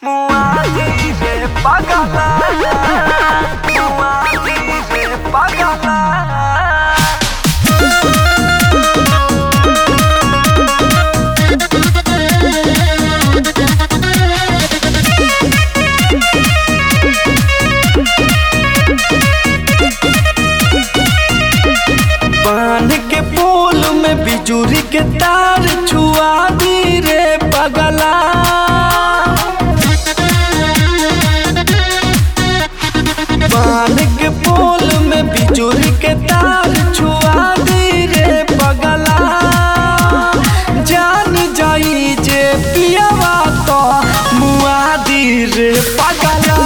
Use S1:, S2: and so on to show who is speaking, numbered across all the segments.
S1: Muati de pagala Muati de pagala बांध के पोल में बिजुरी के तार छुआ दी रे पगला बांध के पोल में बिजुरी के तार छुआ दी रे पगला जान जाई जे पियावा तो मुआ दी रे पगला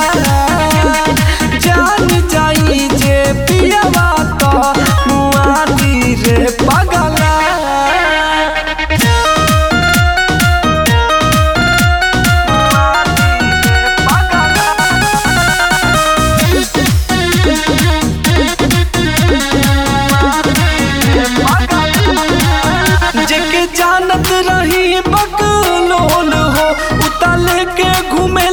S1: जान जाई जे पियावा तो मुआ दी रे पगला जेके जानत रही बकलोल हो उतल के घूमे